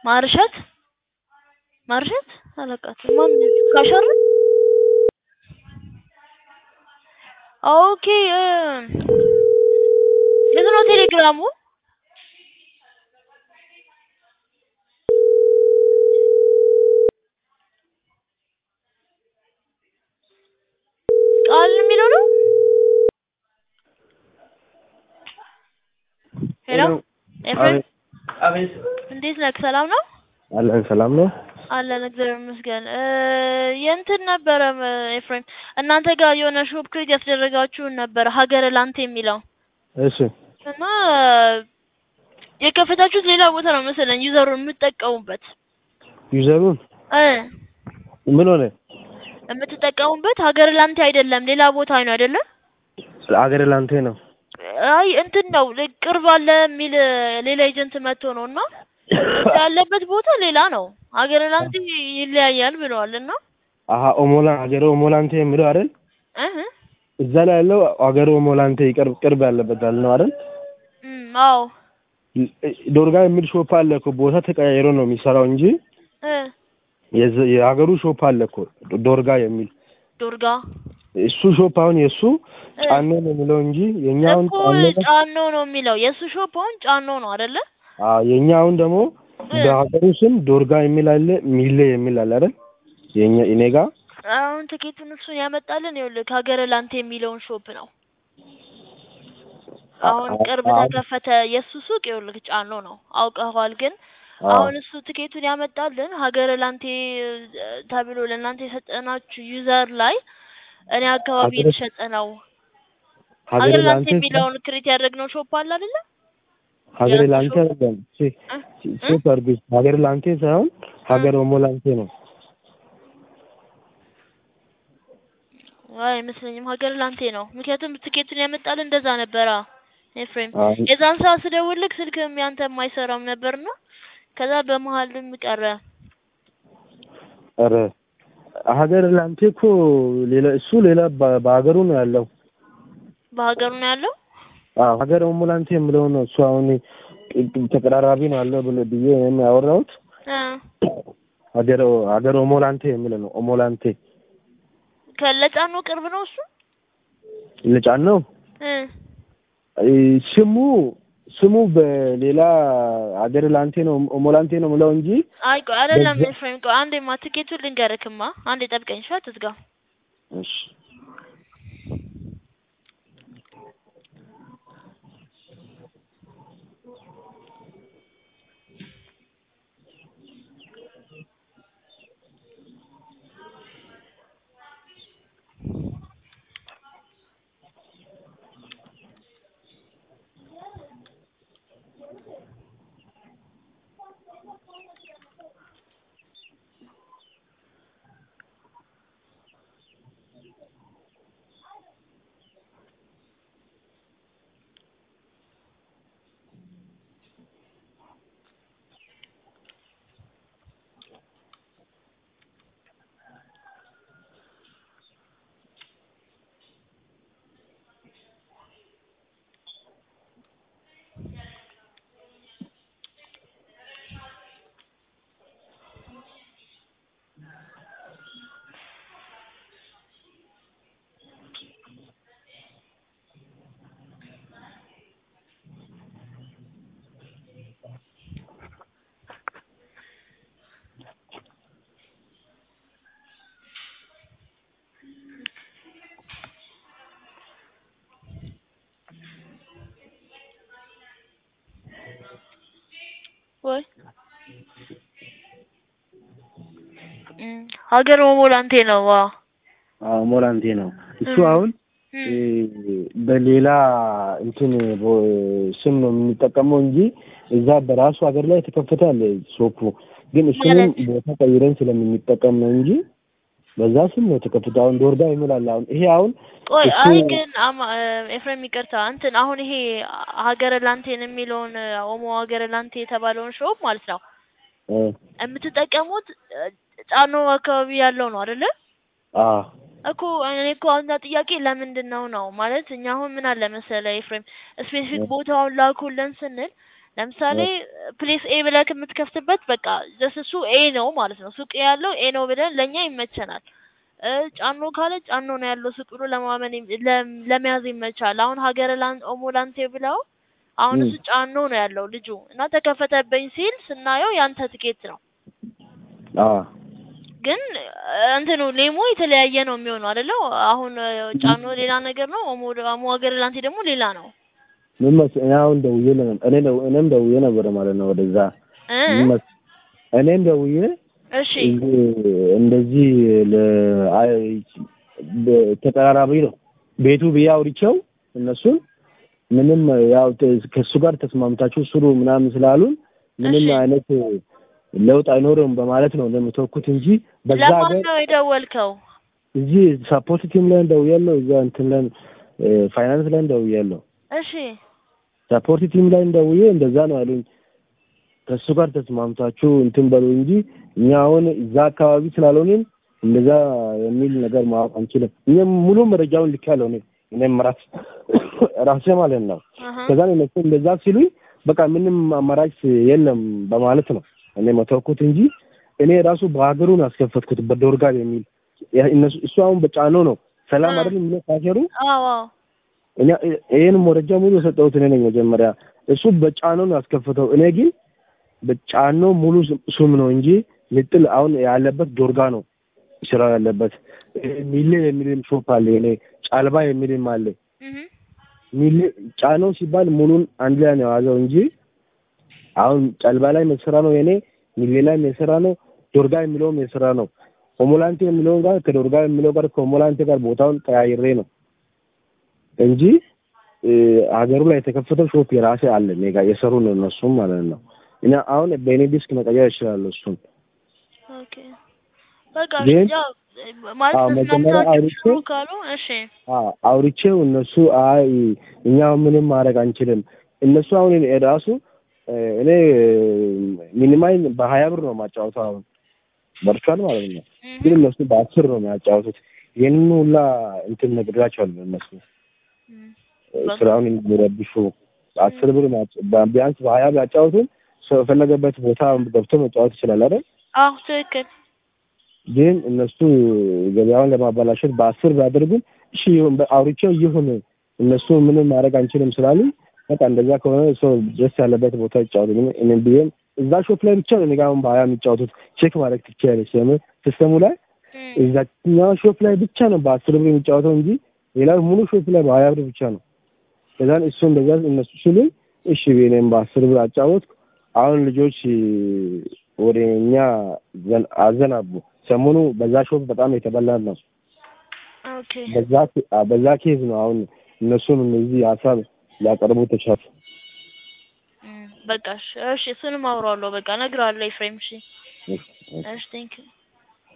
ማርሸት ማርሸት አላውቃትም። ማን ካሸር ኦኬ እ የት ነው ቴሌግራሙ? ቃል የሚለው ነው። ሄሎ ኤፍሬም አቤት እንዴት ነህ? ሰላም ነው አለን። ሰላም ነው። አለን እግዚአብሔር ይመስገን። እ የእንትን ነበረ እ ኤፍሬም እናንተ ጋር የሆነ ሾፕ ክሬት ያስደረጋችሁን ነበረ ሀገረ ላንተ የሚለው እሺ እና የከፈታችሁት ሌላ ቦታ ነው መሰለኝ ዩዘሩን የምትጠቀሙበት ዩዘሩን እ ምን ሆነ? የምትጠቀሙበት ሀገረ ላንተ አይደለም ሌላ ቦታ ነው አይደለም? አገር ላንቴ ነው። አይ እንትን ነው ል- ቅርብ አለ የሚል ሌላ ኤጀንት መጥቶ ነው እና ያለበት ቦታ ሌላ ነው። ሀገረ ላንተ ይለያያል ብለዋል እና አሀ ኦሞላ ሀገር ኦሞላንቴ የሚለው አይደል? እህ እዛ ላይ ያለው ሀገር ኦሞላንቴ ቅርብ ቅርብ ያለበት ያለ ነው አይደል? እም አዎ ዶርጋ የሚል ሾፕ አለ እኮ ቦታ ተቀያይሮ ነው የሚሰራው እንጂ እ የዘ- የሀገሩ ሾፕ አለ እኮ ዶርጋ የሚል ዱርጋ እሱ ሾፕ አሁን የእሱ ጫኖ ነው የሚለው እንጂ የኛ አሁን እኮ ጫኖ ነው። ጫኖ ነው የሚለው የእሱ ሾፕ አሁን ጫኖ ነው አይደለ? አዎ የኛ አሁን ደግሞ እ በሀገሩ ስም ዶርጋ የሚል አለ ሚሌ የሚል አለ አይደል? የኛ እኔ ጋ አሁን ትኬቱን እሱን ያመጣልን ይኸውልህ ሀገረ ላንተ የሚለውን ሾፕ ነው። አሁን ቅርብ ተከፈተ የእሱ ሱቅ ይኸውልህ ጫኖ ነው አውቀኸዋል። ግን አሁን እሱ ትኬቱን ያመጣልን ሀገረ ላንቴ እ ተብሎ ለእናንተ የሰጠናችሁ ዩዘር ላይ እኔ አካባቢ ሀገረ- የተሸጠ ነው። ሀገር ሀገረ ላንቴ ላንቴ የሚለውን ክሬት ያደረግነው ሾፕ አለ አይደለ? ሀገር የእሱ ላንቴ ሾፕ አይደለም። ቼ- እ እ ቼክ አድርጉ። ሀገር ላንቴ ሳይሆን ሀገር ኦሞ ላንቴ ነው። አይ አይመስለኝም ሀገር ላንቴ ነው። ምክንያቱም ትኬቱን ያመጣልን እንደዛ ነበራ ኤፍሬም። አይ የዛን ሰዓት ስደውልልክ ስልክም ያንተም አይሰራም ነበርና ከዛ በመሀልም ቀረ። ኧረ ሀገር ላንቴ እኮ ሌላ እሱ ሌላ በ- በሀገሩ ነው ያለው። በሀገሩ ነው ያለው። አዎ ሀገር ኦሞ ላንቴ የምለው ነው እሱ አሁን ተቀራራቢ ነው ያለው ብሎ ብዬ እኔም ያወራሁት እ ሀገር ሀገር ኦሞ ላንቴ የሚለው ነው። ኦሞ ላንቴ ከለጫኖ ቅርብ ነው እሱ ልጫን ነው እ እ ስሙ ስሙ በሌላ ሀገር ላንቴ ነው ኦሞ ላንቴ ነው የምለው እንጂ አይ ቆይ አይደለም በዛ- ኤፍሬም ቆይ አንዴማ ትኬቱን ልንገርክማ አንዴ ጠብቀኝ እሺ አትዝጋ እሺ ወይ እም ሀገር ኦሞ ላንቴ ነው ዋ አዎ ኦሞ ላንቴ ነው እሱ እም አሁን እም እ በሌላ እንትን ቦ- ስም ነው የምንጠቀመው እንጂ እዛ በራሱ ሀገር ላይ የተከፈተ አለ ሾፑ። ግን እሱንም ማለት ቦታ ቀይረን ስለምንጠቀም ነው እንጂ በዛ ስም ነው የተከፈተ። አሁን ዶርጋ ይምላል። አሁን ይሄ አሁን ቆይ እሱ አይ ግን አማ ኤፍሬም ይቅርታ እንትን አሁን ይሄ ሀገረ ላንቴን የሚለውን ኦሞ ሀገረ ላንቴ የተባለውን ሾፕ ማለት ነው እ የምትጠቀሙት እ ጫኖ አካባቢ ያለው ነው አይደለ? አ እኮ እኔ እኮ አሁን ጥያቄ ለምንድን ነው ነው ማለት እኛ አሁን ምን አለ መሰለህ ኤፍሬም ስፔሲፊክ ቦታውን ላኩልን ስንል ለምሳሌ ፕሌስ ኤ ብለህ የምትከፍትበት በቃ ጀስት እሱ ኤ ነው ማለት ነው። ሱቅ ያለው ኤ ነው ብለን ለእኛ ይመቸናል። እ ጫኖ ካለ ጫኖ ነው ያለው ሱቅ ብሎ ለማመን ይም- ለም- ለመያዝ ይመቻል። አሁን ሀገረ ላን ኦሞ ላንቴ ብለው አሁን ም። እሱ ጫኖ ነው ያለው ልጁ እና ተከፈተብኝ ሲል ስናየው ያንተ ትኬት ነው አዎ ግን እ እንትኑ ኔሞ የተለያየ ነው የሚሆነው አይደለ? አሁን እ ጫኖ ሌላ ነገር ነው፣ ኦሞ ኦሞ ሀገረ ላንቴ ደግሞ ሌላ ነው ምን መስ- እኔ አሁን ደውዬ ለ- እኔ ደው- እኔም ደውዬ ነበር ማለት ነው ወደዛ እ ምን መስ- እኔም ደውዬ እሺ እዚህ እንደዚህ ለ- አይ- በ- ተቀራራቢ ነው ቤቱ ብዬ አውርቼው እነሱን ምንም ያው ተ- ከእሱ ጋር ተስማምታችሁ ስሩ ምናምን ስላሉን ምንም እሺ። አይነት ለውጥ አይኖርም በማለት ነው እንደምተወኩት እንጂ በዛ ለማን ሀገር ነው የደወልከው? እዚህ ሳፖርት ቲም ላይ ደውያለሁ። እዛ እንትን ላይ እ ፋይናንስ ላይ ደውያለሁ። እሺ ሳፖርት ቲም ላይ ደውዬ እንደዛ ነው ያሉኝ። ከእሱ ጋር ተስማምታችሁ እንትን በሉ እንጂ እኛ አሁን እዛ አካባቢ ስላልሆንን እንደዛ የሚል ነገር ማወቅ አንችልም። እኛም ሙሉ መረጃውን ልኬያለሁ እኔ እኔም ራስ ራሴ ማለት ነው። አሀ ከዛ ነው እነሱ እንደዛ ሲሉኝ በቃ ምንም አማራጭ የለም በማለት ነው እኔ መተውኩት እንጂ እኔ ራሱ በሀገሩን አስከፈትኩት በዶርጋር የሚል ያ- እነሱ እሱ አሁን በጫኖ ነው ሰላም እ። አይደል የሚለው ካሸሩ አዎ አዎ እኛ ይሄን መረጃ ሙሉ የሰጠሁት እኔ ነኝ መጀመሪያ። እሱ በጫኖ ነው ያስከፈተው። እኔ ግን በጫኖ ሙሉ ስም- ስም ነው እንጂ ምጥል አሁን ያለበት ዶርጋ ነው ስራ ያለበት። ሚሌ የሚልም ሾፕ አለ፣ እኔ ጫልባ የሚልም አለ። እህ ሚሌ ጫኖ ሲባል ሙሉን አንድ ላይ ነው የያዘው እንጂ አሁን ጫልባ ላይ የስራ ነው የኔ፣ ሚሌ ላይ የስራ ነው፣ ዶርጋ የሚለውም የስራ ነው። ሆሞላንቴ የሚለውን ጋር ከዶርጋ የሚለው ጋር ከሆሞላንቴ ጋር ቦታውን ቀያይሬ ነው እንጂ እ ሀገሩ ላይ የተከፈተው ሾፕ የራሴ አለ እኔ ጋር የሰሩ ነው እነሱም ማለት ነው። እና አሁን በእኔ ዲስክ መቀየር እችላለሁ እሱን ኦኬ በቃ ግን- ያው ማለት አዎ፣ መጀመሪያ ተስማምታችሁ አውርቼ- ስሩ ካሉ እሺ አዎ፣ አውርቼው እነሱ አይ እኛ ምንም ማድረግ አንችልም። እነሱ አሁን እኔ ራሱ እ እኔ ሚኒማይ በሀያ ብር ነው ማጫወተው አሁን በርቿል ማለት ነው። እህ ግን እነሱ በአስር ነው የሚያጫወቱት። ይህንን ሁላ እንትን ነግሬያቸዋለሁ እነሱ እህ ስራውን የሚረብሹ አስር ብር ማጫ- ቢያንስ በሀያ ቢያጫወቱን ሰው የፈለገበት ቦታ ገብቶ መጫወት ይችላል አይደል? አዎ ትክክል ግን እነሱ ገበያውን ለማበላሸት በአስር ቢያደርጉም እሺ ይሁን በ- አውርቼው ይሁን እነሱ ምንም ማድረግ አንችልም ስላሉ በቃ እንደዛ ከሆነ ሰው ደስ ያለበት ቦታ ይጫወቱ። ግን እኔም ብዬም እዛ ሾፕ ላይ ብቻ ነው እኔ ጋር አሁን በሀያ የሚጫወቱት ቼክ ማድረግ ትችያለሽ። ለምን ሲስተሙ ላይ እህ እዛኛው ሾፕ ላይ ብቻ ነው በአስር ብር የሚጫወተው እንጂ ሌላው ሙሉ ሾፕ ላይ በሀያ ብር ብቻ ነው። ከዛን እሱ እንደዛ እነሱ ሲሉኝ እሺ ብዬ እኔም በአስር ብር አጫወትኩ። አሁን ልጆች ወደ እኛ ዘን- አዘናቡ። ሰሞኑ በዛ ሾፕ በጣም የተበላን ነው። ኦኬ በዛ ኬ- አ- በዛ ኬዝ ነው አሁን እነሱም እነዚህ ሀሳብ ሊያቀርቡ ተቻሉ። እም በቃ እሺ እሺ እሱንም አውራዋለሁ በቃ እነግረዋለሁ ኤፍሬም እሺ እሺ፣ እሺ። እሺ ቴንክ ዩ